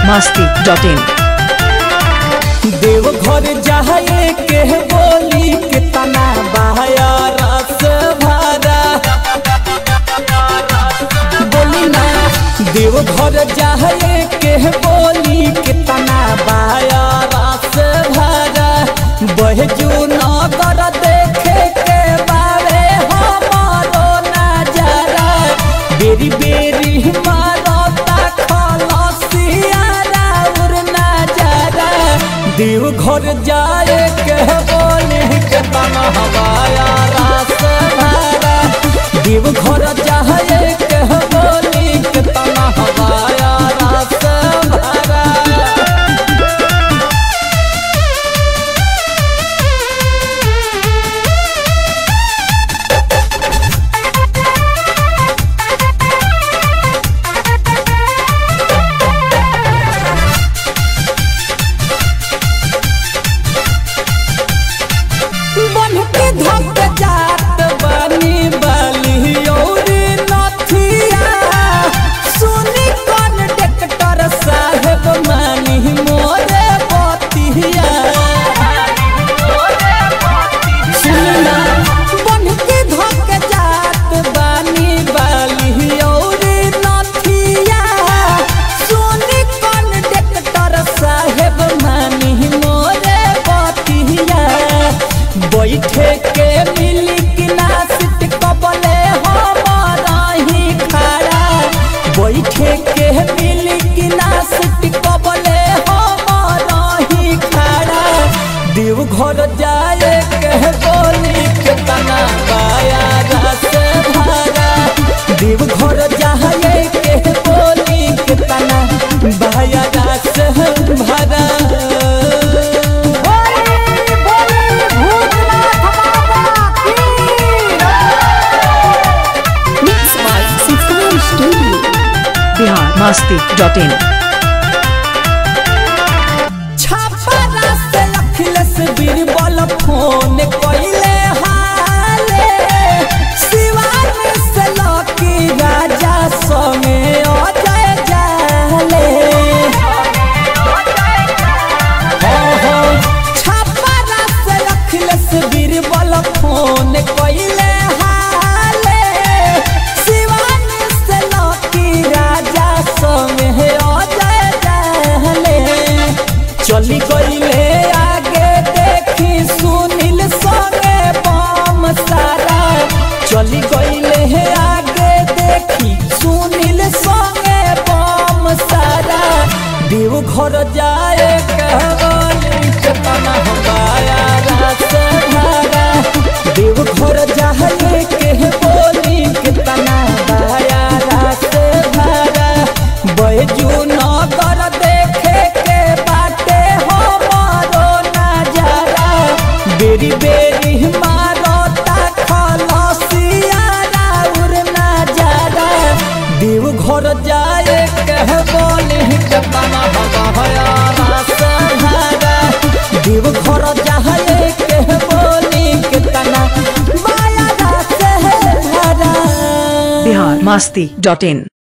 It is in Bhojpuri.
masti.in देवघर जाए के बोली के तना बहाया रस भरा बोली ना देवघर जाए के बोली के तना बहाया रस भरा बहजू नगर देखे के बारे हमारो नजारा बेरी बेरी मारो खलसिया राउर नजारा देव घर जाए के बोली के तना हवाया रास भरा देव घर जाए के बोली के तना हवाया रास भरा बन के धक जात बनी बली औरी नथिया सुनी कौन डॉक्टर साहेब मानी मोरे बतिया सुनना बन के धक जात बनी बली औरी नथिया सुनी कौन डॉक्टर साहेब मानी मोरे बतिया बैठे के मिली कि ना सीट कबले हमारा ही खड़ा बैठे के मिली कि ना सीट कबले हमारा ही खड़ा देव घर जाए के बोली के तना बाया रस भरा देव घर जाए के बोली के तना बाया रस भरा Mixed by Sixteen Studio Bihar masti.in Chhapra से अखिलेश बीरबल फोन कइले हाले शिवान से लकी राजा संगे अजय जाले हो हो छापरा से अखिलेश बीरबल फोन कइले हाले शिवान से लकी राजा संगे अजय जाले चली गईले आगे देखी सुनील संगे बम सारा चली गईले आगे देखी सुनील संगे बम सारा देव घर जाए कहवाली केतना हमाया रास भागा देव घर जाए के बोली केतना बाया रास भागा बैजू नगर देखे के बाटे हमारो नजारा बेरी बेरी मारो खलसिया राउर नजारा देव घर जाए कह बोली केतना हमारा रास भागा देव घर जाए कह बोली केतना माया रास भरा Bihar masti.in